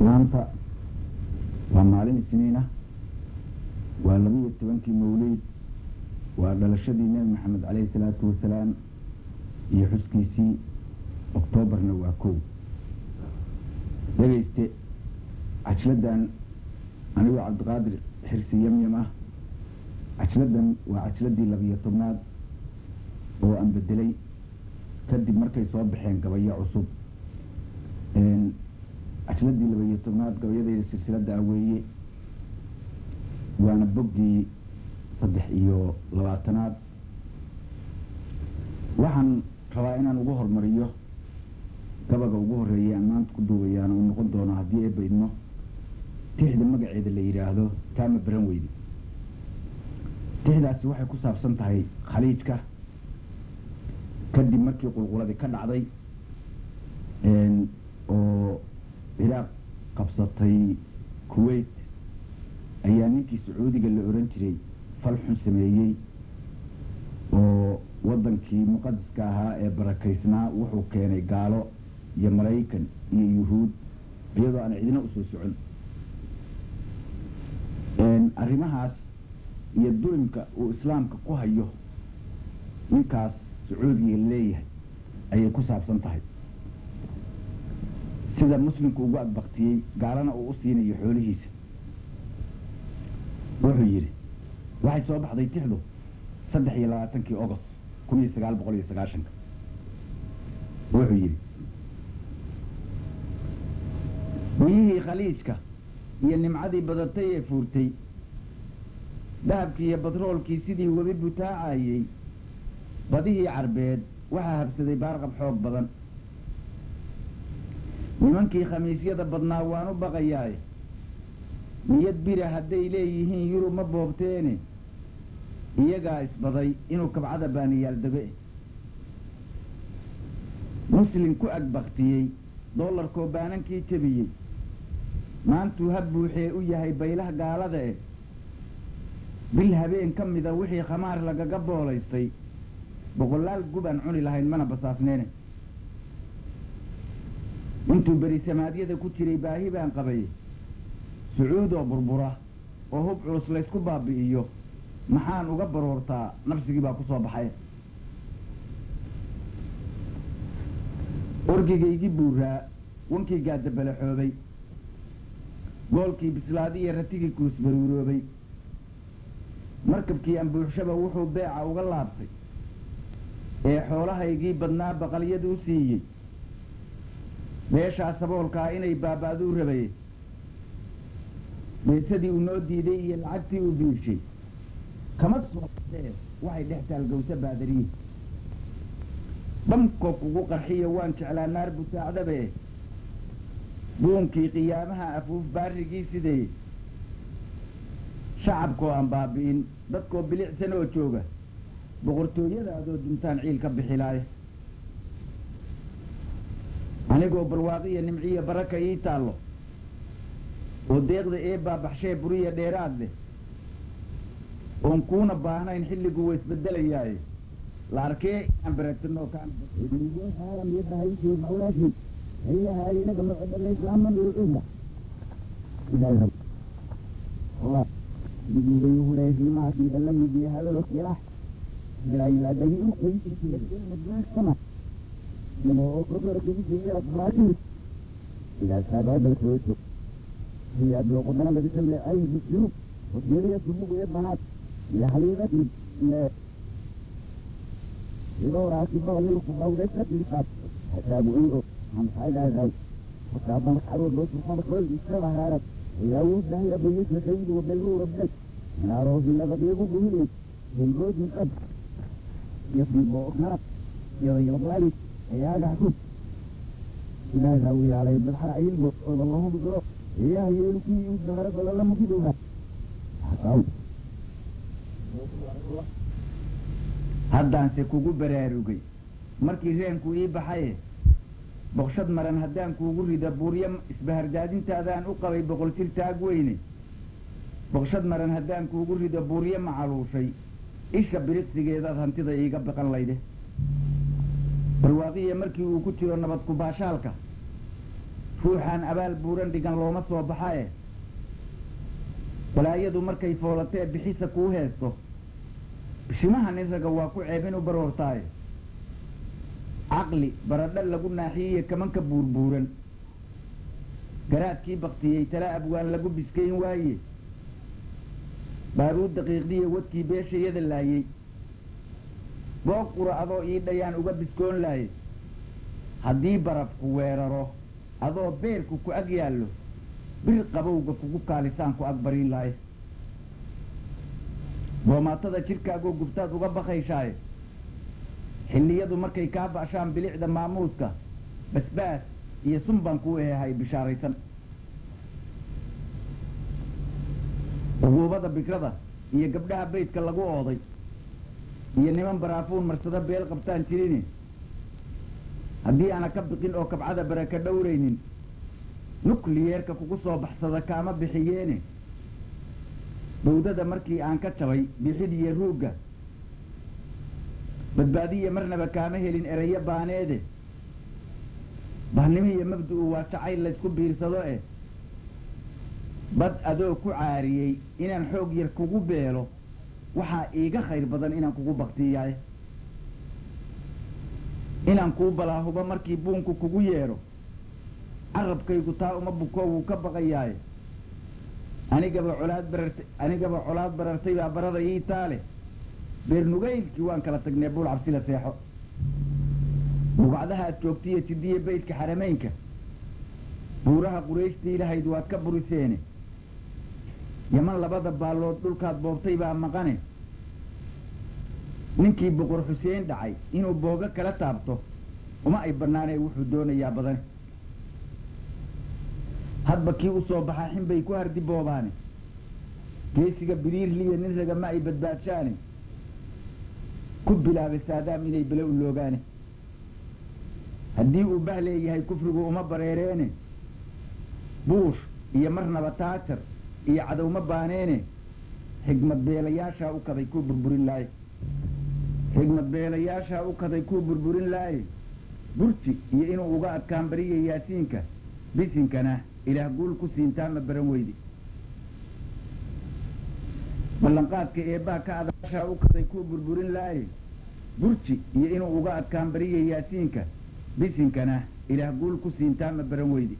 maanta waa maalin isniin ah waa labiyo tobankii mawliid waa dhalashadii nebi maxamed caleyhi salaatu wasalaam iyo xuskiisii oktoobarna waa kow dhegayste cajladan anigoo cabdiqaadir xirsi yamyam ah cajladan waa cajladii labiyo tobnaad oo aan bedelay kadib markay soo baxeen gabayo cusub cajladii labiyo tobnaad gabayadayda silsiladda ah weeye waana boggii saddex iyo labaatanaad waxaan rabaa inaan ugu hormariyo gabaga ugu horreeyay aan maanta ku duubayaana uu noqon doono haddii eebba idmo tixda magaceeda la yidhaahdo taama baran weyde tixdaasi waxay ku saabsan tahay khaliijka kadib markii qulquladii ka dhacday oo ciraaq qabsatay kuwait ayaa ninkii sacuudiga la oran jiray fal xun sameeyey oo waddankii muqadiska ahaa ee barakaysnaa wuxuu keenay gaalo iyo maraykan iyo yuhuud iyadoo aan cidina usoo socon arrimahaas iyo dulimka uu islaamka ku hayo ninkaas sacuudiga leeyahay ayay ku saabsan tahay sida muslimku ugu adbaktiyey gaalana uu u siinayo xoolihiisa wuxuu yidhi waxay soo baxday tixdu saddex iyo labaatankii agost kun iyo sagaal boqol iyo sagaashanka wuxuu yidhi biyihii khaliijka iyo nimcadii badatay ee fuurtay dahabkii iyo batroolkii sidii webi butaacayey badihii carbeed waxaa habsaday baarqab xoog badan nimankii khamiisyada badnaa waan u baqayaaye niyad bira hadday leeyihiin yurub ma boobteene iyagaa isbaday inuu kabcada baaniyaal dego muslim ku agbaktiyey dollarkoo baanankii jebiyey maantuu ha buuxee u yahay baylah gaalada eh bil habeen ka mida wixii khamaar lagaga boolaystay boqolaal gub aan cuni lahayn mana basaasneene intuu berisamaadyada ku jiray baahi baan qabay sacuud oo burbura oo hub culus laysku baabi'iyo maxaan uga baroortaa nafsigii baa ku soo baxay orgigaygii buuraa wankii gaadabalaxoobay goolkii bislaadi iyo ratigii kuusbaruuroobay markabkii ambuuxshaba wuxuu beeca uga laabtay ee xoolahaygii badnaa baqalyadu u siiyey beeshaa saboolkaa inay baaba'duu rabaye beesadii uu noo diiday iyo lacagtii uu biirshay kama soo baxee waxay dhex taalgowsa baadariye dhamkoo kugu qarxiyo waan jeclaa naar butaacdabe buunkii qiyaamaha afuuf baarigii sidee shacabkoo aan baabi'in dadkoo bilicsan oo jooga boqortooyadaadoo duntaan ciil ka bixilaaye anigoo barwaaqiya nimciya baraka ii taallo oo deeqda ee baabaxshee buriya dheeraad leh oon kuuna baahnayn xilliguu wa isbedelayaaye la arkee inaan baraagtano إذا سبب الخوف هي بلغنا بسم أي بسلوك والدنيا سبوك يبهات إلى حليمة إذا رأسي بغلق بغلقة لقات حساب إنه عن حاجة ذي حساب محروب بس محمد كل بسرعة هارب إذا وزنا إلى بيت سيد وبلغو ربك أنا روز إلا بديقو بهيلي من جوز من قبل يفضي بوكنا يضي مطلالي يا قحكم إذا سوي عليه بالحرع يلبط والله بقرأ إياه يلقي يوزنا رب الله مفيدوها حقاو haddaanse kugu baraarugay markii reenku ii baxaye boqshad maran haddaan kuugu rida buuryo isbahardaadintaadaan u qabay boqol jir taag weyne boqshad maran haddaan kuugu rido buuryo macaluushay isha biriqsigeedaad hantida iiga baqan layde barwaaqiya markii uu ku jiro nabad kubaashaalka ruuxaan abaal buuran dhigan looma soo baxae balaayadu markay foolatee bixisa kuu heesto bishimaha nin raga waa ku ceebin u baroortaaye caqli baradho lagu naaxiyeiyo kamanka buurbuuran garaadkii baktiyey tala abwaan lagu biskayn waaye baaruud daqiiqdiya wadkii beeshayada laayey goob qura adoo ii dhayaan uga biskoon laaye haddii barafku weeraro adoo beerku ku ag yaallo bir qabowga kugu kaalisaan ku ag barin lahay boomaatada jidhkaagoo gubtaad uga bakayshaay xilliyadu markay kaa ba'shaan bilicda maamuuska basbaas iyo sun baan kuu eehay bishaaraysan uguubada bikrada iyo gabdhaha baydka lagu ooday iyo niman baraafuun marsado beel qabtaan jirini haddii aana ka biqin oo kabcada baraka dhowraynin nukliyeerka kugu soo baxsada kaama bixiyeene bawdada markii aan ka jabay bixidiyo ruugga badbaadiya marnaba kaama helin erayo baaneede bahnimo iyo mabdu-u waa jacayl laysku biirsado eh bad adoo ku caariyey inaan xoog yar kugu beelo waxaa iiga khayr badan inaan kugu baktiyaay inaan kuu balaahubo markii buunku kugu yeedho carabkaygu taa uma buko wuu ka baqayaaye anigaba colaad bararta anigaba colaad barartay baa barada ii taale beernugaylkii waan kala tagnee buul cabsila seexo bugacdaha aad joogtiyo jidiya baydka xarameynka buuraha qurayshtii lahayd waad ka buriseene yaman labada baallood dhulkaad boobtay baa maqane ninkii boqor xuseen dhacay inuu boogo kala taabto uma ay bannaanee wuxuu doonayaa badan hadba kii u soo baxaa xin bay ku hardi boobaane geesiga biriirliya nin raga ma ay badbaadshaane ku bilaabay saadaam inay bele u loogaane haddii uu bah leeyahay kufrigu uma bareereene buush iyo marnaba taajar iyo cadowma baaneene xigmad beelayaashaa u kaday kuu burburin laaye xigmad beelayaashaa u kaday kuu burburin laaye burji iyo inuu uga adkaan bariya yaasiinka bisinkana ilaah guul ku siintaa ma baran weydi ballanqaadka eebbaa ka adaashaa u kaday kuu burburin laaye burji iyo inuu uga adkaan bariya yaasiinka bisinkana ilaah guul ku siintaa ma baran weydi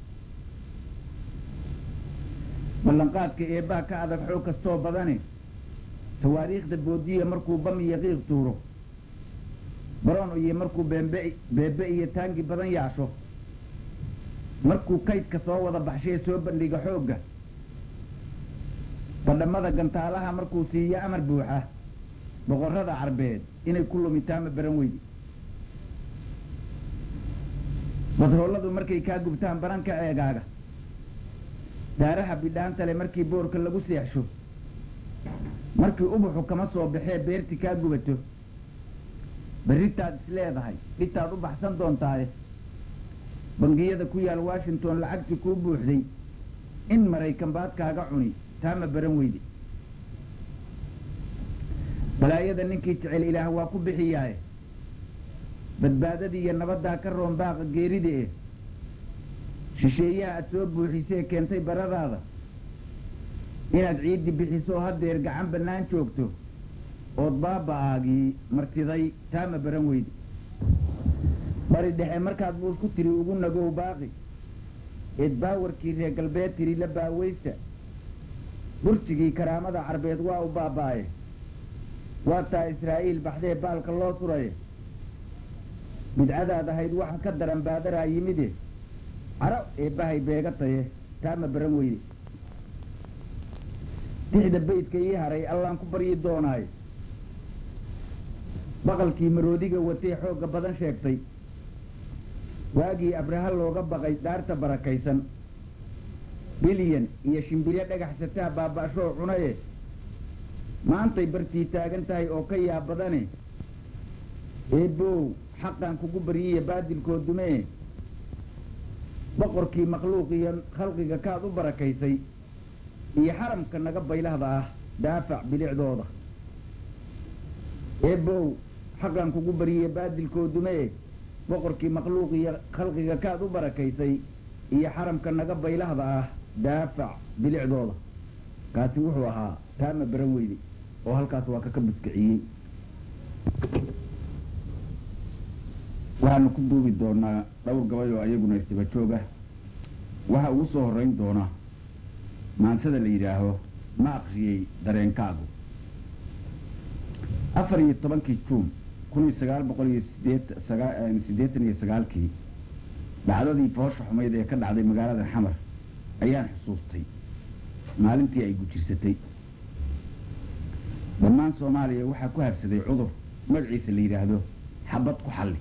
ballanqaadka eebbaa ka adag xoog kastoo badane tawaariikhda boodiya markuu bam iyo qiiq tuuro baroon iyo markuu beembe beebe iyo taangi badan yaasho markuu kaydka soo wada baxshee soo bandhiga xoogga badhammada gantaalaha markuu siiyo amar buuxa boqorrada carbeed inay ku lumitaa ma baran weydi badrooladu markay kaa gubtaan baranka eegaaga daaraha bidhaantale markii boorka lagu seexsho markii ubuxu kama soo baxee beerti kaa gubato berritaad is leedahay dhitaad u baxsan doontaaye bangiyada ku yaal washington lacagtii kuu buuxday in maraykan baad kaaga cuni taa ma baran weyde balaayada ninkii jecel ilaah waa ku bixiyaaye badbaadadii iyo nabaddaa ka roon baaqa geerida eh shisheeyaha aad soo buuxisee keentay baradaada inaad ciiddi bixiso haddeer gacan bannaan joogto ood baaba'aagii martiday taa ma baran weyde bari dhexe markaad buus ku tiri ugu nagow baaqi eed baawarkii reer galbeed tiri la baaweysta burjigii karaamada carbeed waa u baaba'e waa taa israa'iil baxdee baalka loo suraye bidcadaad ahayd waxa ka daran baadaraa yimide caro eebbahay beega taye taa ma baran weyde dixda baydka ii haray allaan ku baryi doonaayo baqalkii maroodiga watee xoogga badan sheegtay waagii abraha looga baqay dhaarta barakaysan bilyan iyo shimbire dhagaxsataa baaba'shoo cunaye maantay bartii taagan tahay oo ka yaab badane eebbow xaqan kugu baryiya baadilkoo dumee boqorkii makhluuq iyo khalqiga kaad u barakaysay iyo xaramka naga baylahda ah daafac bilicdooda eebbow xaqan kugu baryiya baadilkoo dumee boqorkii makhluuq iyo khalqiga kaad u barakaysay iyo xaramka naga baylahda ah daafac bilicdooda kaasi wuxuu ahaa taama baran weyde oo halkaas waa kaka buskiciyey waxaanu ku duubi doonaa dhowr gabay oo ayaguna isdaba jooga waxa ugu soo horrayn doona maansada la yidhaaho ma akriyey dareenkaagu afar iyo tobankii juun kun iyo sagaal boqol iyo sideet siddeetan iyo sagaalkii dhacdadii foosha xumayd ee ka dhacday magaalada xamar ayaan xusuustay maalintii ay gujirsatay dhammaan soomaaliya waxaa ku habsaday cudur magaciisa la yidhaahdo xabad ku xalli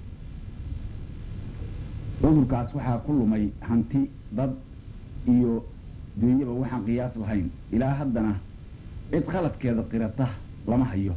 cudurkaas waxaa ku lumay hanti dad iyo duunyaba waxaan qiyaas lahayn ilaa haddana cid khaladkeeda qirata lama hayo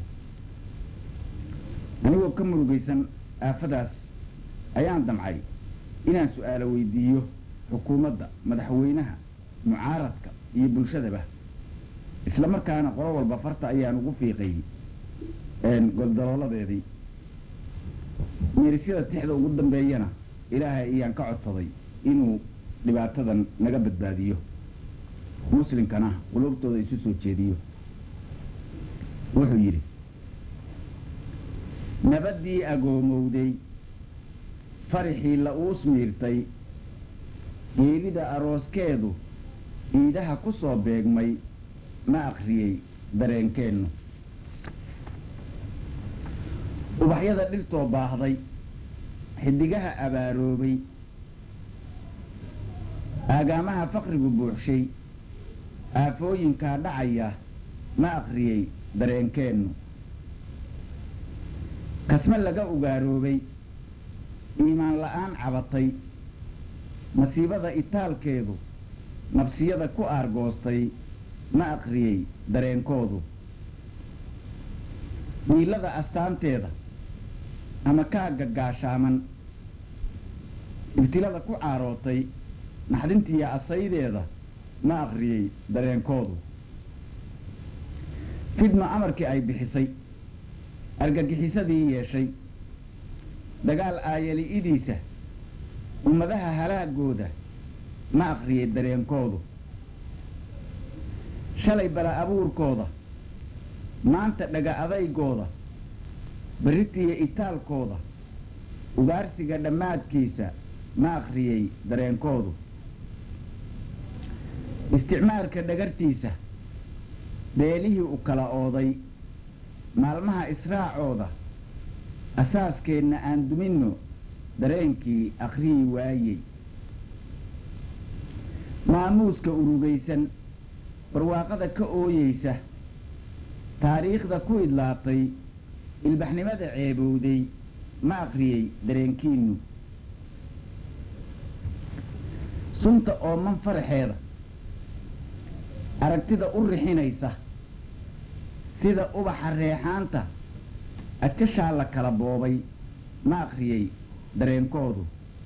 anigoo ka murugaysan aafadaas ayaan damcay inaan su-aalo weydiiyo xukuumadda madaxweynaha mucaaradka iyo bulshadaba isla markaana qolo walba farta ayaan ugu fiiqay goldalooladeedii meerisyada tixda ugu dambeeyana ilaahay ayaan ka codsaday inuu dhibaatadan naga badbaadiyo muslimkana quluubtooda isu soo jeediyo wuxuu yidhi nabaddii agoomowday farixii la uus miirtay geelida arooskeedu iidaha ku soo beegmay ma akriyey dareenkeennu ubaxyada dhirtoo baahday xidigaha abaaroobay aagaamaha faqrigu buuxshay aafooyinkaa dhacaya ma akriyey dareenkeennu kasme laga ugaaroobay iimaan la-aan cabatay masiibada itaalkeedu nafsiyada ku aargoostay ma akriyey dareenkoodu dhiilada astaanteeda ama kaagga gaashaaman ibtilada ku caarootay naxdintiiyo asaydeeda ma akriyey dareenkoodu fidma amarkii ay bixisay argagixisadii yeeshay dagaal aayali-idiisa ummadaha halaagooda ma akriyey dareenkoodu shalay bala abuurkooda maanta dhaga adaygooda berritiiyo itaalkooda ugaarsiga dhammaadkiisa ma akriyey dareenkoodu isticmaalka dhagartiisa beelihii u kala ooday maalmaha israacooda asaaskeenna aan duminno dareenkii akhriyi waayey maamuuska urugaysan barwaaqada ka ooyeysa taariikhda ku idlaatay ilbaxnimada ceebowday ma akriyey dareenkiinnu sunta ooman faraxeeda aragtida u rixinaysa sida ubaxa reexaanta ajashaa la kala boobay ma akriyey dareenkoodu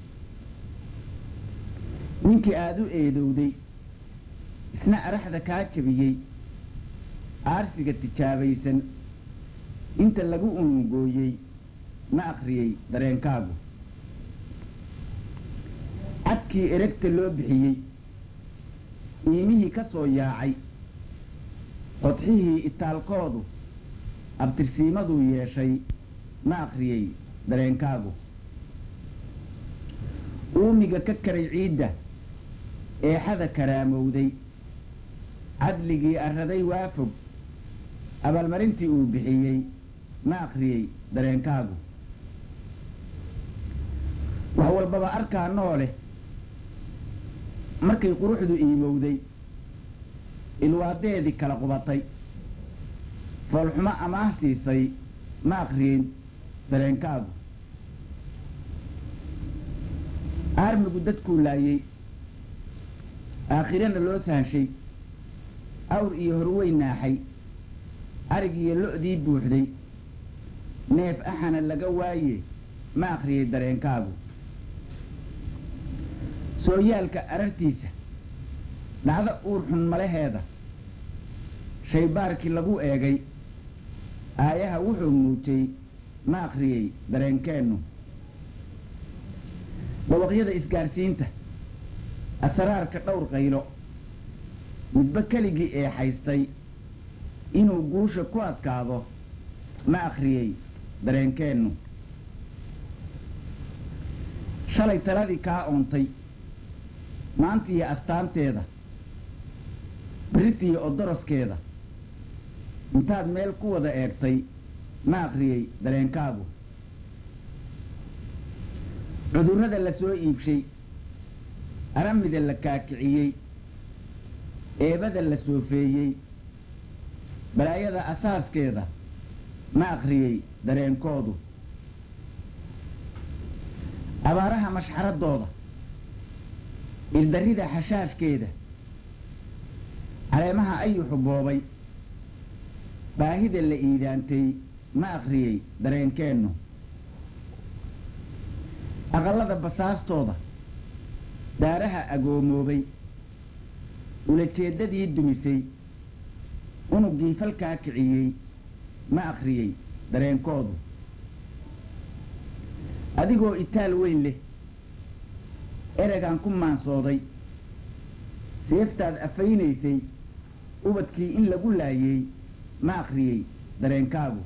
ninkii aada u eedowday isna araxda kaa jabiyey aarsiga tijaabaysan inta lagu unungooyey ma akriyey dareenkaagu cadkii eragta loo bixiyey iimihii ka soo yaacay qodxihii itaalkoodu abtirsiimaduu yeeshay ma akriyey dareenkaagu uumiga ka karay ciidda eexada karaamowday cadligii arraday waafog abaalmarintii uu bixiyey ma akriyey dareenkaagu wax walbaba arkaa noole markay quruxdu iimowday ilwaadeedii kala qubatay foolxumo amaah siisay ma akriyey dareenkaagu aarmigu dadkuu laayey aakhirana loo sahashay awr iyo horweyn naaxay arig iyo lo-dii buuxday neef axana laga waaye ma akriyey dareenkaagu sooyaalka arartiisa dhacdo uur xun malaheeda shaybaarkii lagu eegay aayaha wuxuu muujay ma akriyey dareenkeennu dhawaqyada isgaarsiinta asraarka dhowr qaylo midba keligii ee haystay inuu guusha ku adkaado ma akhriyey dareenkeennu shalay taladii kaa oontay maantiiyo astaanteeda beritiiyo odoroskeeda intaad meel ku wada eegtay ma akhriyey dareenkaagu cudurrada la soo iibshay aramida la kaakiciyey eebada la soofeeyey balaayada asaaskeeda ma akhriyey dareenkoodu abaaraha mashxaradooda ildarrida xashaashkeeda caleemaha ayuxu boobay baahida la iidaantay ma akhriyey dareenkeennu aqallada basaastooda daaraha agoomoobay ulajeeddadii dumisay unuggii falkaa kiciyey ma akhriyey dareenkoodu adigoo itaal weyn leh eregaan ku maansooday seeftaad afaynaysay ubadkii in lagu laayey ma akhriyey dareenkaagu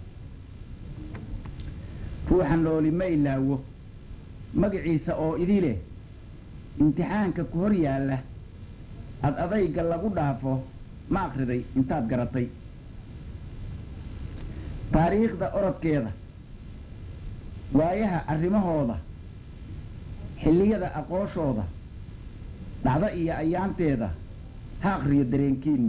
ruuxa nooli ma ilaawo magaciisa oo idi leh imtixaanka ku hor yaalla ad adayga lagu dhaafo ma akhriday intaad garatay taariikhda orodkeeda waayaha arrimahooda xilliyada aqooshooda dhacdo iyo ayaanteeda ha akhriyo dareenkiinnu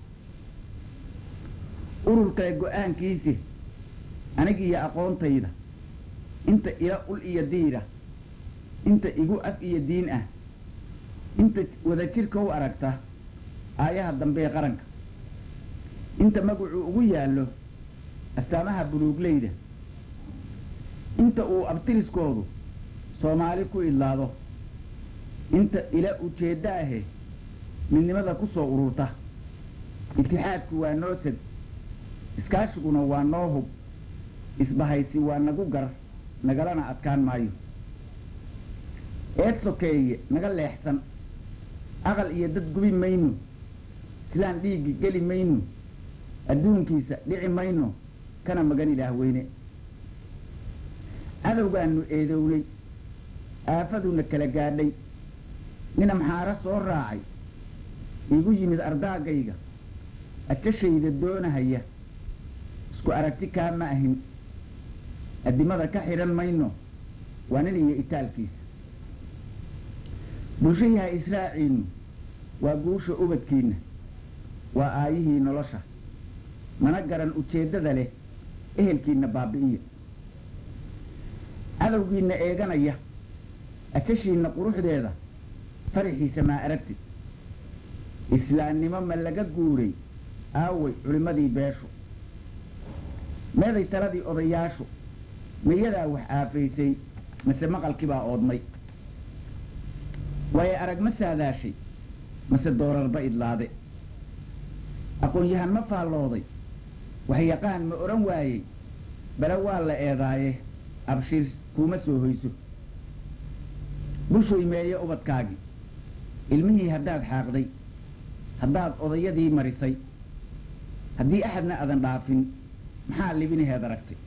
ururkale go-aankiisi anig iyo aqoontayda inta ila ul iyo diira inta igu af iyo diin ah inta wadajirka u aragta aayaha dambee qaranka inta magacu ugu yaallo astaamaha buluugleyda inta uu abtiriskoodu soomaali ku idlaado inta ila ujeeddo ahe midnimada ku soo ururta itixaadku waa noo sad iskaashiguna waa noo hub isbahaysi waa nagu gar nagalana adkaan maayo eed sokeeye naga leexsan aqal iyo dad gubi mayno silaan dhiiggi geli mayno adduunkiisa dhici mayno kana magan ilaah weyne cadowgaannu eedownay aafaduna kala gaadhay nin amxaaro soo raacay iigu yimid ardaagayga ajashayda doonahaya isku aragti kaa ma ahin addimada ka xidhan mayno waa nin iyo itaalkiisa bulshayaha israaciinnu waa guusha ubadkiinna waa aayihii nolosha mana garan ujeeddada leh ehelkiinna baabi'iya cadowgiinna eeganaya ajashiinna quruxdeeda faraxiisa maa aragtid islaamnimo ma laga guuray aaway culimmadii beeshu meeday taladii odayaashu mayadaa wax aafaysay mase maqalkibaa oodmay waaye arag ma saadaashay mase doorarba idlaade aqoon-yahan ma faallooday waxyaqaan ma odhan waayey bale waa la eedaaye abshir kuuma soo hoyso bushoy meeye ubadkaagii ilmihii haddaad xaaqday haddaad odayadii marisay haddii axadna adan dhaafin maxaa libinaheed aragtay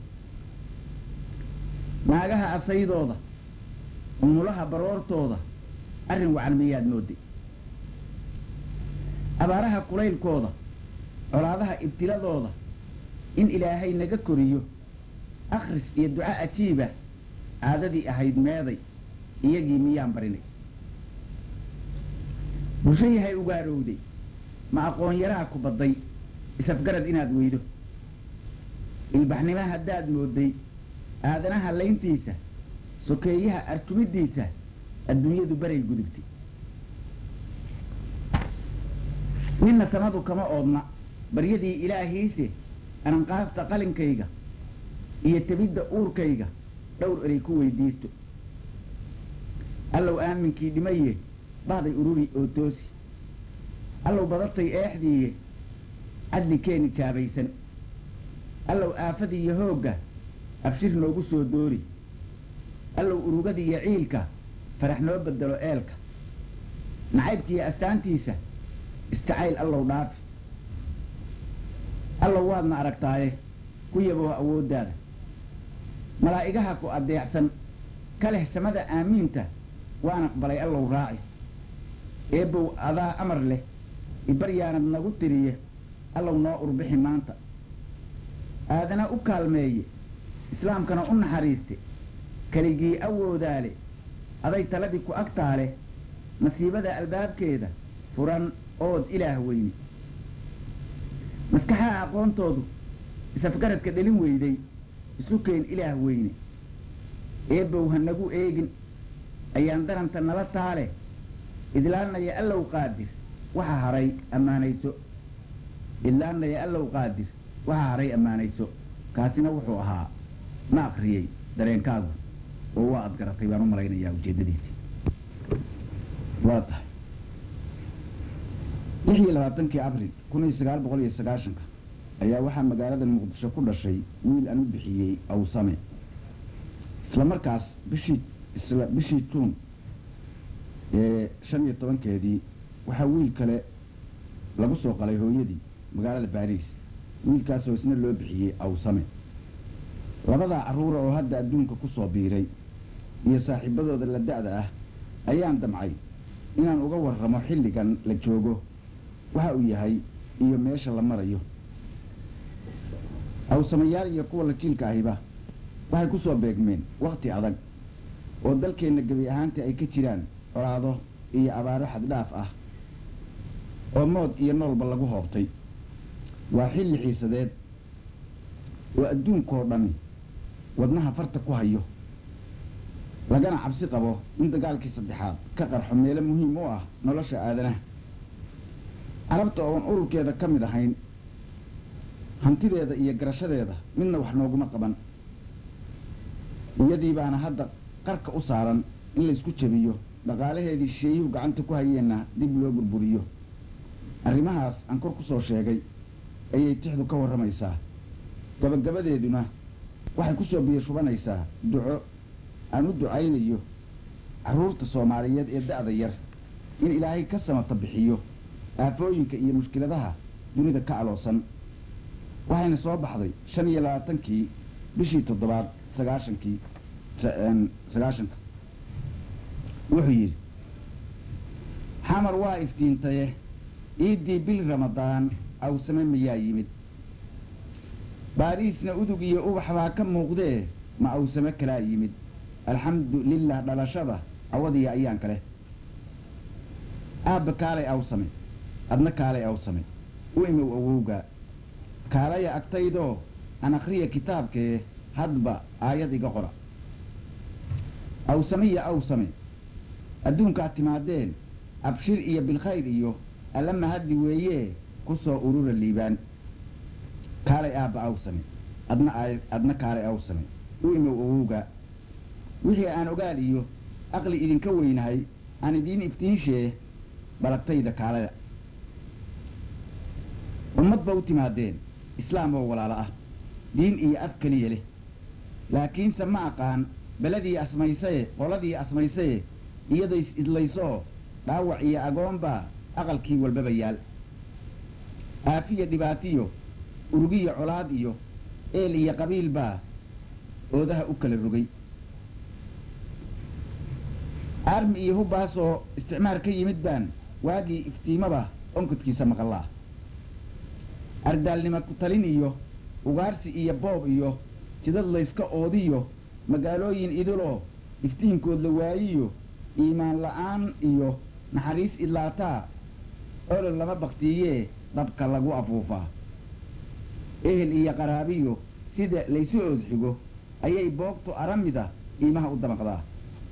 naagaha asaydooda umulaha baroortooda arrin wacan miyaad mooday abaaraha kulaylkooda colaadaha ibtiladooda in ilaahay naga koriyo akhris iyo duco ajiiba caadadii ahayd meeday iyagii miyaan barinay bulshayahay ugaarowday ma aqoon yaraa ku badday isafgarad inaad weydo ilbaxnimo haddaad mooday aadanaha layntiisa sokeeyaha arjumiddiisa adduunyadu baray gudubtay ninna samadu kama oodna baryadii ilaahiise ananqaafta qalinkayga iyo tebidda uurkayga dhowr erey ku weydiisto allow aaminkii dhimaye bahday ururi oo toosi allow badatay eexdiiye cadli keeni jaabaysan allow aafadii iyo hoogga abshir noogu soo doori allow urugadii iyo ciilka farax noo bedelo eelka nacaybkiiyo astaantiisa istacayl allow dhaafi allow waadna aragtaaye ku yaboo awooddaada malaa'igaha ku addeecsan ka leh samada aamiinta waan aqbalay allow raaci eebbow adaa amar leh ibaryaanad nagu tiriye allow noo urbixi maanta aadana u kaalmeeye islaamkana u naxariiste keligii awoodaale aday taladii ku agtaale masiibada albaabkeeda furan ood ilaah weyne maskaxaha aqoontoodu isafgaradka dhelin weyday isu keen ilaah weyne eebbow ha nagu eegin ayaan daranta nala taale idlaannaya allow qaadir waxa haray ammaanayso idlaannaya allow qaadir waxa haray ammaanayso kaasina wuxuu ahaa ma akriyey dareenkaagu oo waa ad garatay baan u malaynayaa ujeeddadiisii waa tahay lix iyo labaatankii abril kun iyo sagaal boqol iyo sagaashanka ayaa waxaa magaalada muqdisho ku dhashay wiil aan u bixiyey awsame isla markaas bishii isla bishii juun ee shan iyo tobankeedii waxaa wiil kale lagu soo qalay hooyadii magaalada baariis wiilkaasoo isna loo bixiyey awsame labadaa carruura oo hadda adduunka ku soo biiray iyo saaxiibadooda la da'da ah ayaan damcay inaan uga warramo xilligan la joogo waxa uu yahay iyo meesha la marayo awsamayaal iyo kuwa lajiilka ahiba waxay ku soo beegmeen wakhti adag oo dalkeenna gebi ahaantii ay ka jiraan colaado iyo abaaro xaddhaaf ah oo mood iyo noolba lagu hoobtay waa xilli xiisadeed oo adduunkoo dhami wadnaha farta ku hayo lagana cabsi qabo in dagaalkii saddexaad ka qarxo meelo muhiim u ah nolosha aadanaha carabta oon ururkeeda ka mid ahayn hantideeda iyo garashadeeda midna wax nooguma qaban iyadii baana hadda qarka u saaran in laysku jebiyo dhaqaalaheedii shisheeyuhu gacanta ku hayeenna dib loo burburiyo arrimahaas aan kor ku soo sheegay ayay tixdu ka warramaysaa gabagabadeeduna waxay ku soo biyo shubanaysaa duco aan u ducaynayo carruurta soomaaliyeed ee da'da yar in ilaahay ka samata bixiyo aafooyinka iyo mushkiladaha dunida ka aloosan waxayna soo baxday shan iyo labaatankii bishii toddobaad sagaashankii sagaashanka wuxuu yidhi xamar waa iftiintaye ciiddii bil ramadaan awsame mayaa yimid baariisna udug iyo ubax baa ka muuqdee ma awsame kalaa yimid alxamdu lilah dhalashada awadiya ayaan kale aabba kaalay awsame adna kaalay awsame u imow awowga kaalaya agtaydoo aan akhriya kitaabkee hadba aayad iga qora awsame iyo awsame adduunkaad timaadeen abshir iyo bilkhayr iyo alla mahaddi weeyee ku soo urura liibaan kaalay aabba awsame adna adna kaalay awsame u imow awowga wixii aan ogaal iyo aqli idinka weynahay aan idiin iftiinshee balagtayda kaalada ummad ba u timaadeen islaam oo walaalo ah diin iyo af keliya leh laakiinse ma aqaan beladii asmaysaye qoladii asmaysaye iyadays idlaysoo dhaawac iyo agoonbaa aqalkii walbaba yaal aafiya dhibaatiyo urugiya colaad iyo eel iyo qabiil baa oodaha u kala rogay aarmi iyo hubbaasoo isticmaar ka yimid baan waagii iftiimaba onkadkiisa maqallaa ardaalnima ku talin iyo ugaarsi iyo boob iyo jidad layska oodiyo magaalooyin idiloo iftiinkood la waayiyo iimaan la'aan iyo naxariis idlaataa olol lama baktiiyee dhabka lagu afuufaa ehel iyo qaraabiyo sida laysu oodxigo ayay boogtu aramida iimaha u damaqdaa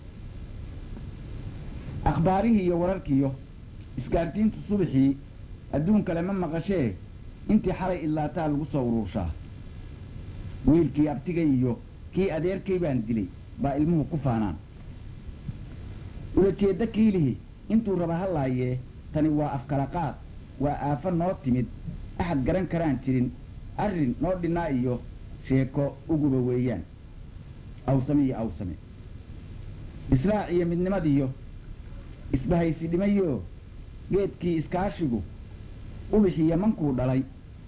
akhbaarihii iyo wararkiiyo isgaartiintu subaxii adduun kale ma maqashee intii xalay idlaataa lagu soo uruurshaa wiilkii abtigay iyo kii adeerkay baan dilay baa ilmuhu ku faanaan ulajeeddo kiilihi intuu raba hallaayee tani waa afkala qaad waa aafo noo timid axad garan karaan jirin arrin noo dhinnaa iyo sheeko uguba weeyaan awsame iyo awsame islaax iyo midnimadiyo isbahaysi dhimayo geedkii iskaashigu ubixii yamankuu dhalay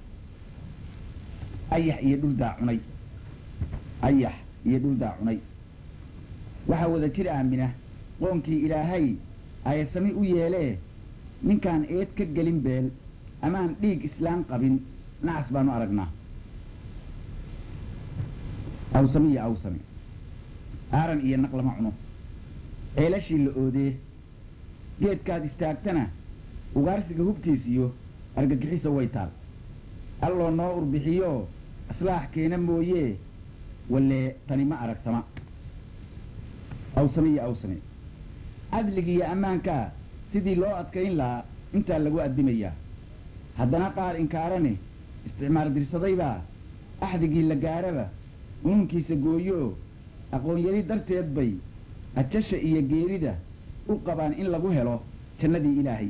ayax iyo dhuldaa cunay ayax iyo dhuldaa cunay waxaa wada jir aamina qoonkii ilaahay ayasami u yeelee ninkaan eed ka gelin beel amaan dhiig islaan qabin nacas baanu aragnaa awsami iyo awsami aaran iyo naq lama cuno ceelashii la oodee geedkaad istaagtana ugaarsiga hubkiisiyo argagixisa way taal alloo noo urbixiyo aslaax keena mooyee wallee tani ma aragsama awsame iyo awsame cadligiiyo ammaankaa sidii loo adkayn lahaa intaa lagu addimayaa haddana qaar inkaarane isticmaar dirsadaybaa axdigii la gaaraba unuunkiisa gooyoo aqoon-yari darteed bay ajasha iyo geerida u qabaan in lagu helo jannadii ilaahay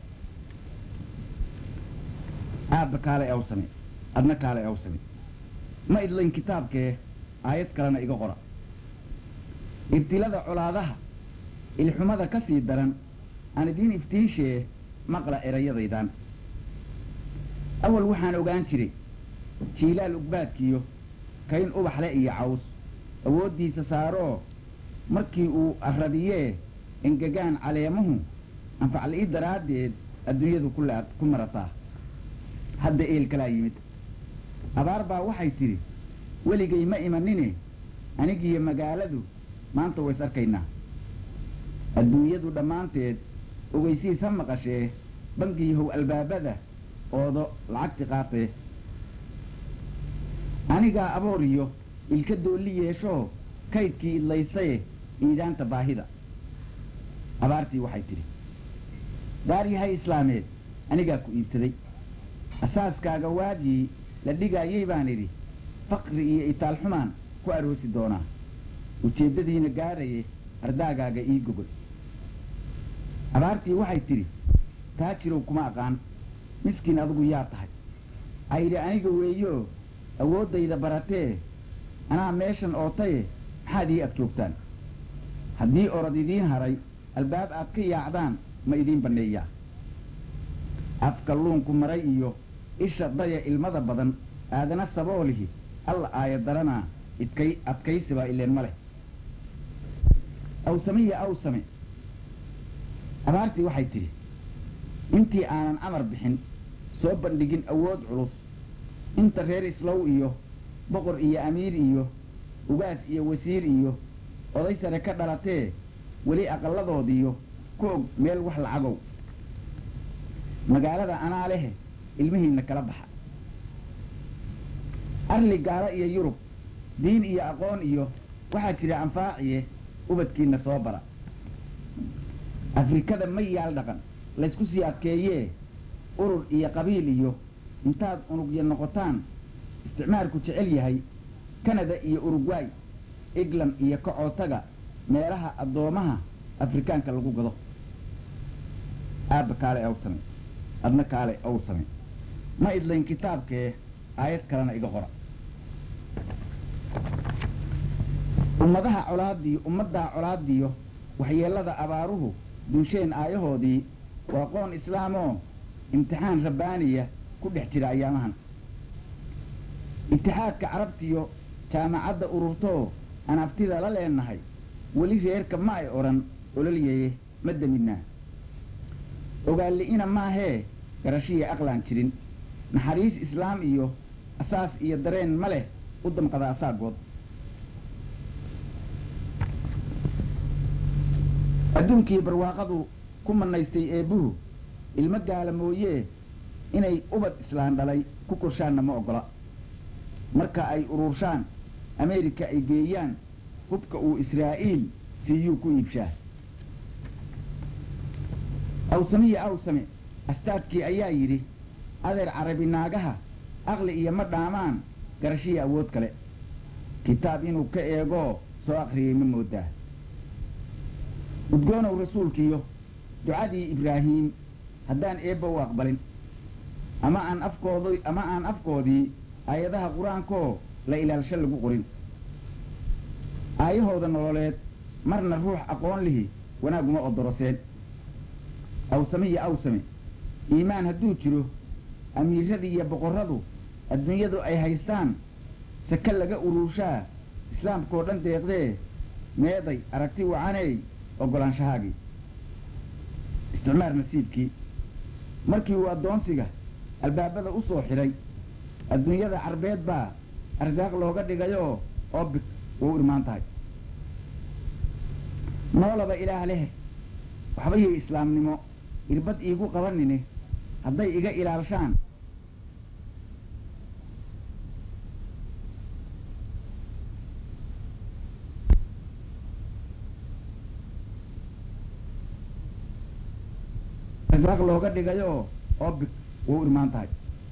aabba kaalay awsame adna kaalay awsame ma idlayn kitaabkee aayad kalena iga qora ibtilada colaadaha ilxumada ka sii daran aan idiin iftiinshee maqla erayadaydan awal waxaan ogaan jiray jiilaal ugbaadkiyo kayn ubaxle iyo caws awooddiisa saaroo markii uu arradiyee engegaan caleemuhu anfacli'i daraaddeed adduunyadu ku laad ku marataa hadda eel kalaa yimid abaar baa waxay tidhi weligay ma imanine anigiyo magaaladu maanta ways arkaynaa adduunyadu dhammaanteed ogeysiis ha maqashee bangiyahow albaabada oodo lacagti qaatee anigaa abooriyo ilka doolli yeeshoo kaydkii idlaystaye iidaanta baahida abaartii waxay tidhi daaryahay islaameed anigaa ku iibsaday asaaskaaga waagii la dhigaayay baan idhi faqri iyo itaalxumaan ku aroosi doonaa ujeeddadiina gaaraye ardaagaaga ii gogol abaartii waxay tidhi taajirow kuma aqaan miskiin adigu yaa tahay ayidhi aniga weeyoo awooddayda baratee anaa meeshan ootaye maxaad ii ag joogtaan haddii orod idiin haray albaab aad ka yaacdaan ma idiin banneeyaa afka luunku maray iyo isha daya ilmada badan aadana saboolihi alla aaya daranaa idkay adkaysibaa ileen ma leh awsamiya awsame abaartii waxay tidhi intii aanan amar bixin soo bandhigin awood culus inta reer islow iyo boqor iyo amiir iyo ugaas iyo wasiir iyo oday sare ka dhalatee weli aqalladoodiyo ku og meel wax lacagow magaalada anaa lehe ilmihiinna kala baxa arli gaalo iyo yurub diin iyo aqoon iyo waxaa jira anfaaciye ubadkiinna soo bara afrikada ma yaal dhaqan laysku sii adkeeyee urur iyo qabiil iyo intaad unugya noqotaan isticmaalku jecel yahay kanada iyo urugway eglam iyo kacootaga meelaha addoomaha afrikaanka lagu gado aabba kaale awsame adna kaale awsame ma idlayn kitaabkee aayad kalena iga qora ummadaha colaadiyo ummaddaa colaadiyo waxyeellada abaaruhu dunsheen aayahoodii waa qoon islaamoo imtixaan rabbaaniya ku dhex jira ayaamahan itixaadka carabtiyo jaamacadda ururtoo aan aftida la leenahay weli reerka ma ay odhan ololyaye ma demidnaa ogaalli'ina maahee garashiya aqlaan jirin naxariis islaam iyo asaas iyo dareen ma leh u damqada asaagood adduunkii barwaaqadu ku mannaystay eebbuhu ilmo gaala mooyee inay ubad islaan dhalay ku korshaanna ma oggola marka ay ururshaan ameerika ay geeyaan hubka uu israa'iil siiyuu ku iibshaa awsamiya awsame astaadkii ayaa yidhi adeer carabi naagaha aqli iyo ma dhaamaan garashiya awood kale kitaab inuu ka eegoo soo akhriyey ma moodaa udgoonow rasuulkiyo ducadii ibraahiim haddaan eebba u aqbalin ama aan afkood ama aan afkoodii aayadaha qur-aankoo la ilaalsho lagu qorin aayahooda nololeed marna ruux aqoon lihi wanaaguma odoroseen awsame iyo awsame iimaan hadduu jiro amiiradii iyo boqorradu adduunyadu ay haystaan sake laga uruushaa islaamkaoo dhan deeqdee meeday aragti wacaney oggolaanshahaagii isticmaar nasiibkii markii uu addoonsiga albaabada u soo xidhay adduunyada carbeed baa arsaaq looga dhigayoo oobig way u imaan tahay noolaba ilaah leh waxba yay islaamnimo irbad iigu qabanine hadday iga ilaalshaan arsaaq looga dhigayoo oobig way u imaan tahay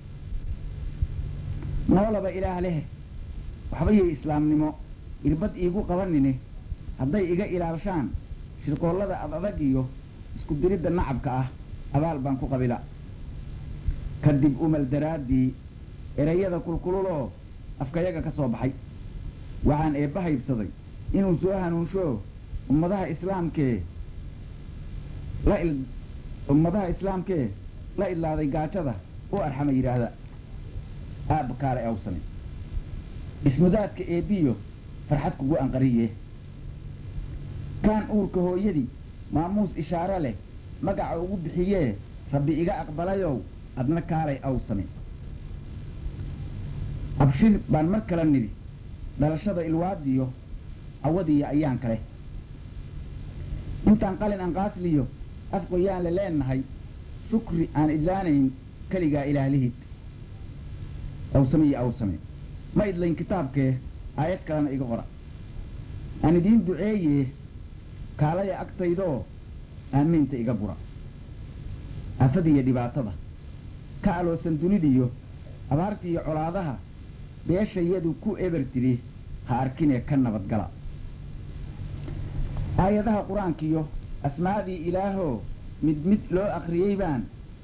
noolaba ilaah leh waxba yay islaamnimo irbad iigu qabanine hadday iga ilaalshaan shirqoollada ad adag iyo isku diridda nacabka ah abaal baan ku qabila kadib umal daraaddii erayada kulkululoo afkayaga ka soo baxay waxaan eebba haybsaday inuu soo hanuunsho ummadaha islaamkee la il ummadaha islaamkee la idlaaday gaajada u arxama yidhaahda aabba kaale awsame ismudaadka eebbiyo farxad kugu anqariye kaan uurka hooyadii maamuus ishaare leh magaca ugu bixiyee rabbi iga aqbalayow adna kaalay awsame abshir baan mar kala nidhi dhalashada ilwaadiyo cawadiiyo ayaan kale intaan qalin anqaasliyo afqoyaan la leenahay shukri aan idlaanayn keligaa ilaalihid awsame iyo awsame ma idlayn kitaabkee aayad kalena iga qora aan idiin duceeyee kaalaya agtaydoo aamiinta iga gura afadiiyo dhibaatada ka aloosan dunidiyo abaartiiyo colaadaha beeshayadu ku eber tidhi ha arkinee ka nabadgala aayadaha qur-aankiyo asmaadii ilaahoo mid mid loo akhriyey baan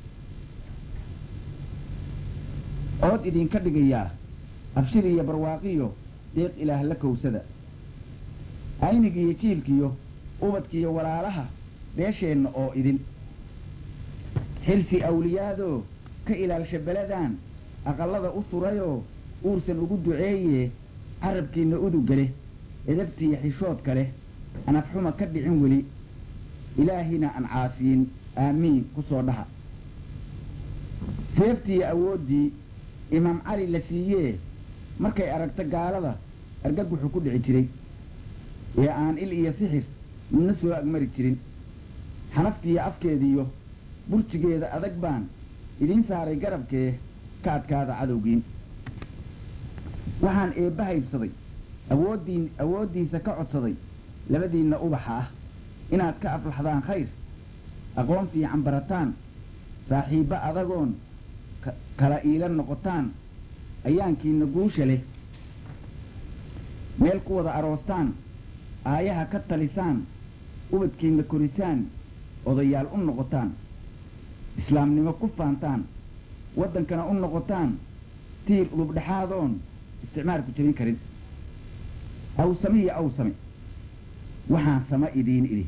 ood idinka dhigayaa abshir iyo barwaaqiyo deeq ilaah la kowsada aynigiiyo jiilkiyo ubadkiiyo walaalaha beesheenna oo idin xilsi awliyaadoo ka ilaalsha beladaan aqallada u surayoo uursan ugu duceeyee carabkiinna udugga edabtiiyo xishoodka leh aan afxuma ka dhicin weli ilaahina aan caasiyin aamiin ku soo dhaha seeftiiyo awooddii imaam cali la siiyee markay aragta gaalada argaguxu ku dhici jiray ee aan il iyo sixir midna soo agmari jirin xanaftiiyo afkeediyo burjigeeda adag baan idiin saaray garabkee ka adkaada cadowgiin waxaan eebba haybsaday awooddiin awooddiisa ka codsaday labadiinna ubaxa ah inaad ka aflaxdaan khayr aqoon fiican barataan saaxiibbo adagoon kala iila noqotaan ayaankiinna guusha leh meel ku wada aroostaan aayaha ka talisaan ubadkiinna korisaan odayaal u noqotaan islaamnimo ku faantaan waddankana u noqotaan tiir udubdhexaadoon isticmaalku jebin karin awsame iyo awsame waxaan sama idiin idhi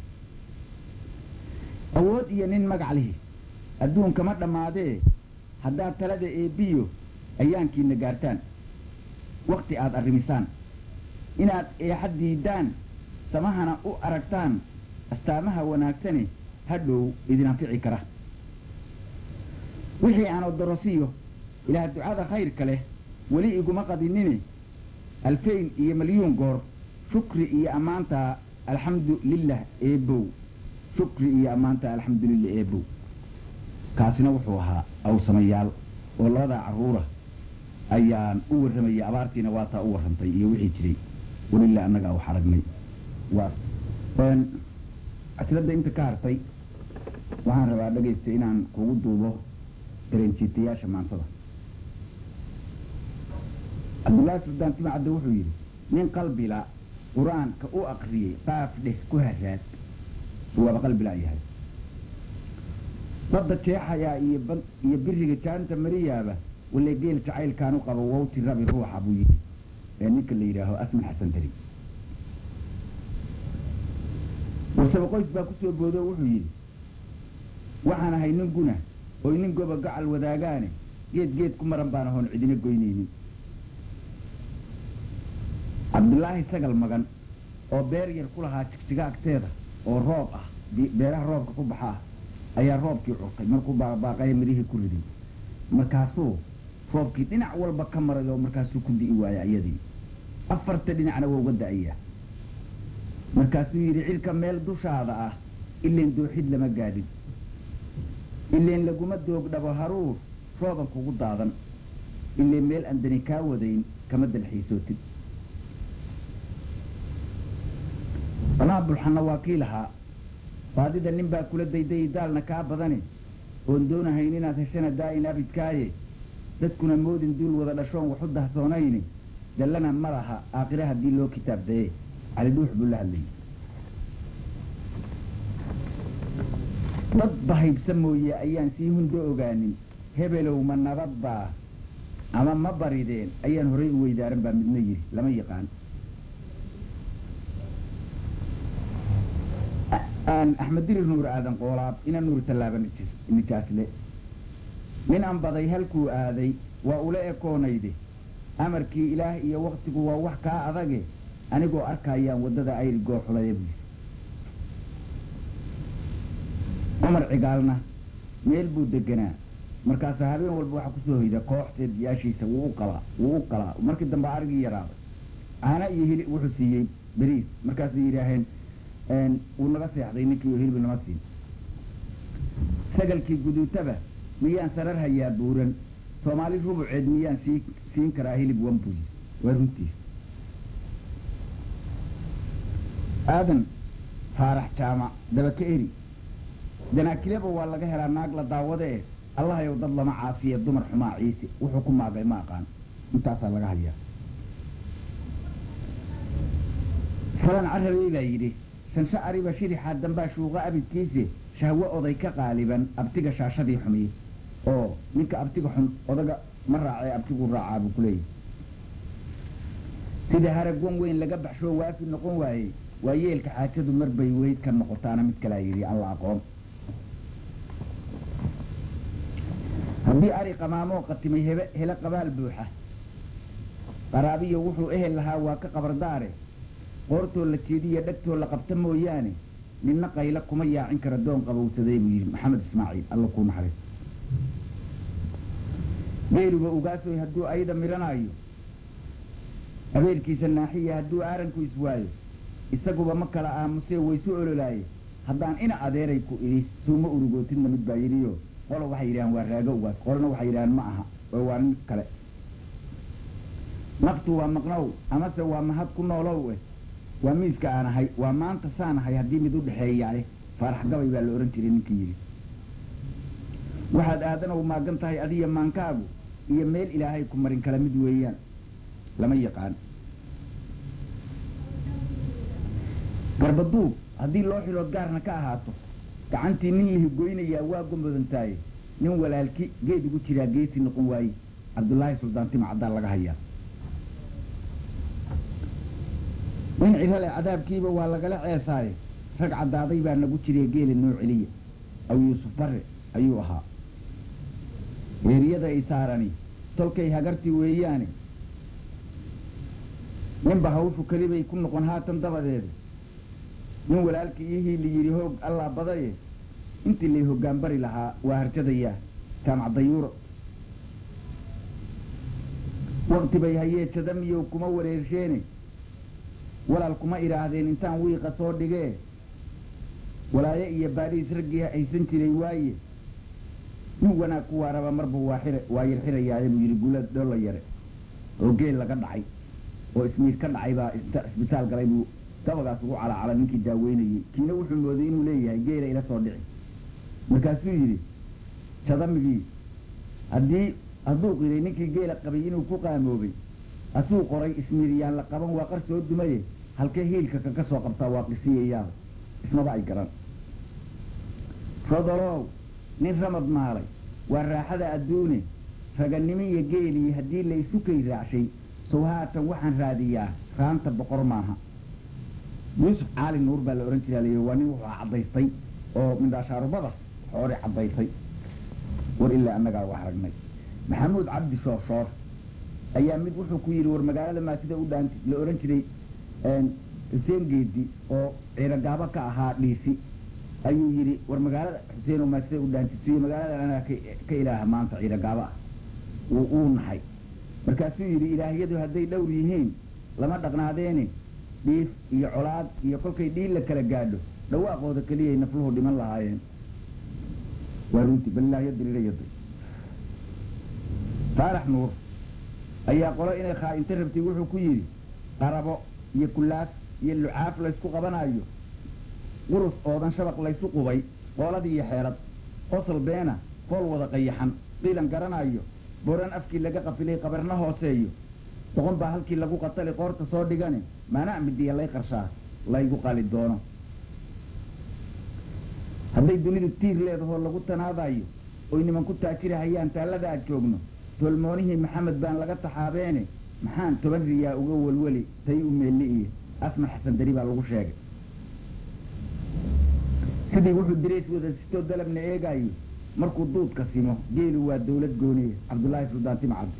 awood iyo nin magac lihi adduunkama dhammaadee haddaad talada eebbiyo ayaankiinna gaartaan wakhti aad arrimisaan inaad eexad diiddaan samahana u aragtaan astaamaha wanaagsane hadhow idin anfici kara wixii aan odorosiyo ilaah ducada khayrka leh weli iguma qadinine alfayn iyo malyuun goor shukri iyo ammaanta alxamdu lilah eebow shukri iyo ammaanta alxamdu lilah eebow kaasina wuxuu ahaa awsamayaal oo labadaa carruura ayaan u warramayay abaartiina waataa u warrantay iyo wixii jiray welila annagaa wax aragnay cajiradda inta ka hartay waxaan rabaa dhegaysta inaan kugu duubo dareenjiitayaasha maantada cabdullaahi suldaan timacadde wuxuu yidhi nin qalbila qur-aanka u akriyey qaaf dheh ku haraad waaba qalbila yahay badda jeexayaa iyo iyo biriga jaanta mariyaaba wale geel jacaylkaan u qabo wawti rabi ruuxa buu yidhi ee ninka la yidhaaho asman xasan dari warsaba qoys baa kusoo boodo wuxuu yidhi waxaan ahay nin guna oy nin goba gacal wadaagaane geed geed ku maran baan ahoon cidina goynaynin cabdulaahi sagal magan oo beer yar ku lahaa jigjiga agteeda oo roob ah beeraha roobka ku baxa ah ayaa roobkii curtay markuu baaqbaaqaya midhihii ku riday markaasuu roobkii dhinac walba ka maray oo markaasuu ku di'i waaya iyadii afarta dhinacna waa uga da'ayaa markaasuu yidhi cilka meel dushaada ah ileen dooxid lama gaadhin ileen laguma doogdhabo haruur rooban kugu daadan ileen meel aan dani kaa wadayn kama dalxiisootid balaa bulxanna waa kii lahaa baadida nin baa kula daydayi daalna kaa badane oon doonahayn inaad heshana daa'in abidkaaye dadkuna moodin duul wada dhashoon waxu dahsoonayni dallana ma laha aakhire haddii loo kitaabdaye cali dhuux buu la hadlayay dad bahaybsa mooye ayaan sii hundo ogaanin hebelow ma nabadbaa ama ma barideen ayaan horay u weydaaran baa midna yidhi lama yaqaan axmed dirir nuur aadan qoolaab ina nuur tallaaba nijaasle nin aan baday halkuu aaday waa ula ekoonayde amarkii ilaah iyo waktigu waa wax kaa adage anigoo arkayaan waddada ayri gooxulaya buyi cumar cigaalna meel buu deganaa markaasaa habeen walba waxaa kusoo hoyda koox seedyaashiisa wuu u qalaa wuu u qalaa markii dambe arigii yaraaday caana iyo hilib wuxuu siiyey beriis markaasay yidhaaheen wuu naga seexday ninkii hilib nama siin sagalkii guduutaba miyaan sarar hayaa buuran soomaali rubuceed miyaan sii siin karaa hilib wambuy waa runtiis aadan faarax jaamac dabaka eri danaakileba waa laga helaa naag la daawade eh allahayow dad lama caafiye dumar xumaa ciise wuxuu ku maagay ma aqaan intaasaa laga hayaa salan carabey baa yidhi shansho ariba shirixaa dambaa shuuqa abidkiise shahwo oday ka qaaliban abtiga shaashadii xumiye oo ninka abtiga xun odaga ma raacee abtigu raacaa buu ku leeyahy sida harag wan weyn laga baxshoo waafi noqon waayey waa yeelka xaajadu mar bay weyd ka noqotaana mid kalaa yidhi alla aqoon haddii ari qamaamoo qatimay hebe hele qabaal buuxa qaraabiyo wuxuu ehel lahaa waa ka qabardaare qoortoo la jeediya dhegtoo la qabta mooyaane ninna qayla kuma yaacin kara doon qabowsaday buu yidhi maxamed ismaaciil alla kuu naxariis geeluba ugaasoy hadduu ayda midhanaayo abeelkiisa naaxiya hadduu aaranku iswaayo isaguba ma kala aamusee waysu ololaaye haddaan ina adeeray ku idhi suuma urugootidna mid baa yidhiyo qolo waxay yidhahaan waa raago ugaas qolona waxay yidhahaan ma aha oo waa nin kale naftu waa maqnow amase waa mahad ku noolow eh waa miiska aan ahay waa maanta saan ahay haddii mid u dhexeeyaale faarax gabay baa la odhan jiray ninkii yidhi waxaad aadanow maagan tahay adiya maankaagu iyo meel ilaahay ku marin kala mid weeyaan lama yaqaan garbaduub haddii loo xilood gaarna ka ahaato gacantii nin lihi goynayaa waa gomodantaaye nin walaalki geed ugu jiraa geesi noqon waaye cabdulaahi suldaantima caddaa laga hayaa nin cirale cadaabkiiba waa lagala ceesaaye rag caddaaday baa nagu jiree geela noo celiya aw yuusuf barre ayuu ahaa eeriyada ay saarani tolkay hagartii weeyaane ninba hawshu kelibay ku noqon haatan dabadeeda nin walaalkii ihii la yidhi hoog allaa badaye intii lay hoggaan bari lahaa waa harjadayaa jaamac dayuuro wakti bay hayee jadamiyow kuma wareersheene walaal kuma idhaahdeen intaan wiiqa soo dhigee walaaye iyo baadhiis raggii haysan jiray waaye nin wanaag ku waaraba marba waa xire waa yar xirayaaye buu yidhi gula dholla yare oo geel laga dhacay oo ismiir ka dhacay baa isbitaal galay buu gabagaas ugu calacala ninkii daaweynayey kiina wuxuu mooday inuu leeyahay geela ila soo dhici markaasuu yidhi jadamigii haddii hadduu qiray ninkii geela qabay inuu ku qaamoobay asuu qoray ismiiryaan la qaban waa qar soo dumaye halkee hiilka kaga soo qabtaa waa qisiyayaaba ismaba ay garan rodolow nin ramad maalay waa raaxada adduune raganimo iyo geelii haddii la isu kay raacshay sow haatan waxaan raadiyaa raanta boqor maaha yuusuf caali nuur baa la odhan jiraa layidhi waa nin wuxuu caddaystay oo mindhaashaarubada xoori caddaysay war ilaa annagaa wax aragnay maxamuud cabdi shooshoor ayaa mid wuxuu ku yidhi war magaalada maa sida u dhaanti la odhan jiray xuseen geedi oo ciirogaabo ka ahaa dhiisi ayuu yidhi war magaalada xuseeno maa sida u dhaantisiyo magaalada anaga ka ilaaha maanta ciirogaabo ah wuu uu naxay markaasuu yidhi ilaahyadu hadday dhowr yihiin lama dhaqnaadeene dhiif iyo colaad iyo kolkay dhiil la kala gaadho dhawaaqooda keliyay nafluhu dhiman lahaayeen waa runti balilaayo diriirayaday faarax nuur ayaa qolo inay khaa'inta rabtay wuxuu ku yidhi qarabo iyo kulaaf iyo lucaaf laysku qabanayo qurus oodan shabaq laysu qubay qooladii iyo xeerad qosol beena fool wada qayaxan qiilan garanayo boran afkii laga qafilay qabarna hooseeyo doqon baa halkii lagu qatali qoorta soo dhigane maana midiya lay qarshaa laygu qali doono hadday dunidu tiir leedahoo lagu tanaadayo oy niman ku taajirahayaan taallada aad joogno tolmoonihii maxamed baan laga taxaabeene maxaan toban riyaa uga welweli tay u meelli iyo asmar xasan dari baa lagu sheegay sidii wuxuu dirays wada sitoo dalabna eegaayo markuu duudka simo geelu waa dawlad gooniye cabdullaahi suldaan tima cabdi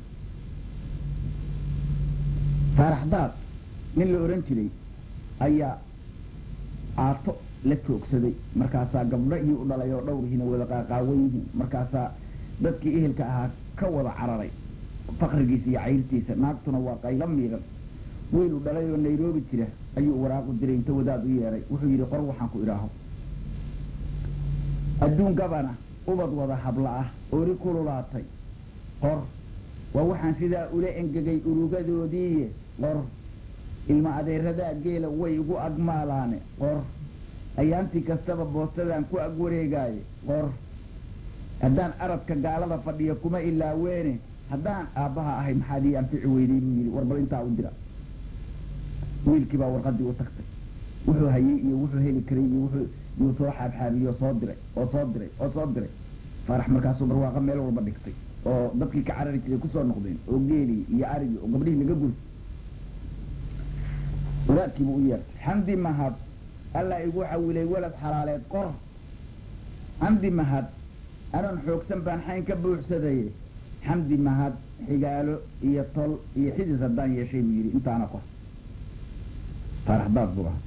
faaraxdaad nin la odhan jiray ayaa aato la joogsaday markaasaa gabdho iyo u dhalay oo dhowrhiina wada qaaqaawan yihiin markaasaa dadkii ehelka ahaa ka wada cararay fakrigiisa iyo cayrtiisa naagtuna waa qaylo miiqan wiil u dhalay oo nairobi jira ayuu waraaqu diray inta wadaad u yeedhay wuxuu yidhi qor waxaan ku idhaaho adduun gabana ubad wada habla ah oori kululaatay qor waa waxaan sidaa ula engegay urugadoodiiye qor ilma adeeradaa geela way igu agmaalaane qor ayaantii kastaba boostadan ku ag wareegaaye qor haddaan aradka gaalada fadhiya kuma ilaaweene haddaan aabbaha ahay maxaad ii anfici weydey buu yidhi war bal intaa u dira wiilkii baa warqadii u tagtay wuxuu hayey iyo wuxuu heli karay iyo wuxuu yuu soo xaabxaabiye oo soo diray oo soo diray oo soo diray faarax markaasuu barwaaqa meel walba dhigtay oo dadkii ka carari jiray kusoo noqdeen oo geelii iyo arigii oo gabdhihii laga guri wadaadkiibuu u yeertay xamdi mahad allaa igu xawilay walad xalaaleed qor xamdi mahad anan xoogsan baan xayn ka buuxsadaye xamdi mahad xigaalo iyo tol iyo xidid haddaan yeeshay buu yidhi intaana qor faaraxdaad buu ahaa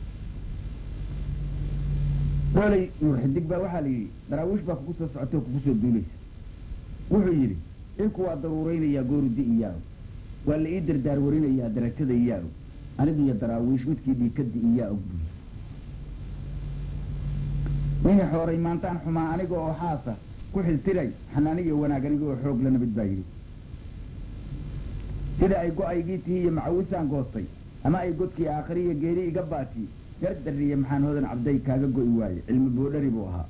dholey nuur xidig baa waxaa la yidhi daraawiish baa kugu soo socotoo kugu soo duulaysa wuxuu yidhi cilku waa daruuraynayaa goorudi iyaago waa la ii dardaar warinayaa darajada iyaago anigiyo daraawiish midkii dhiikadi iyaa og buuyi ninii xooray maantaan xumaa aniga oo xaasa ku xiltiray xanaaniyo wanaag aniga oo xoog la nabid baa yidhi sida ay go-aygii tihi iyo macawisaan goostay ama ay godkii aakhiriya geeri iga baatiye gardariye maxaan hodan cabday kaaga go'i waaye cilmi boodhari buu ahaa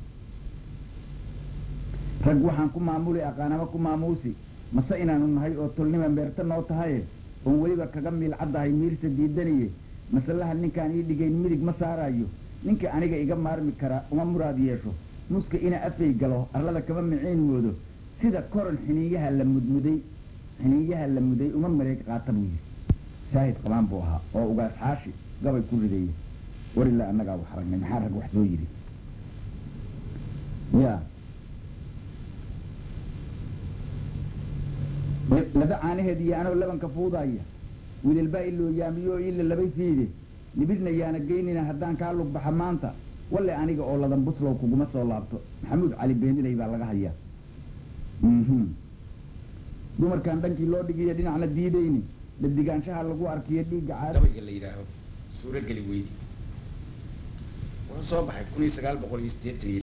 rag waxaan ku maamuli aqaanama ku maamuusi mase inaanu nahay oo tolnima meerta noo tahaye oon weliba kaga miilcaddahay miirsa diidaniye masalaha ninkaan ii dhigayn midig ma saaraayo ninka aniga iga maarmi kara uma muraad yeesho muska ina afay galo arlada kama miciin moodo sida koron xiniinyaha la mudmuday xiniinyaha la muday uma mareeg qaata buu yidhi saahid qabaan buu ahaa oo ugaas xaashi gabay ku rideeye war ilaa annagaa wax aragnay maxaa rag wax soo yidhi ya laba caanaheed iyo anoo labanka fuudaya wiilalbaa iloo yaamiyo ila labay fiide nibidna yaana geynina haddaan kaa lug baxa maanta walle aniga oo ladan buslow kuguma soo laabto maxamuud cali beenilay baa laga hayaa dumarkan dhankii loo dhigiyo dhinacna diidayni dhadigaanshaha lagu arkiyo dhiigga gabayga la yidhaaho suurogeli weydi wuxuu soo baxay kun iyo sagaal boqol iyo siddeetan iyo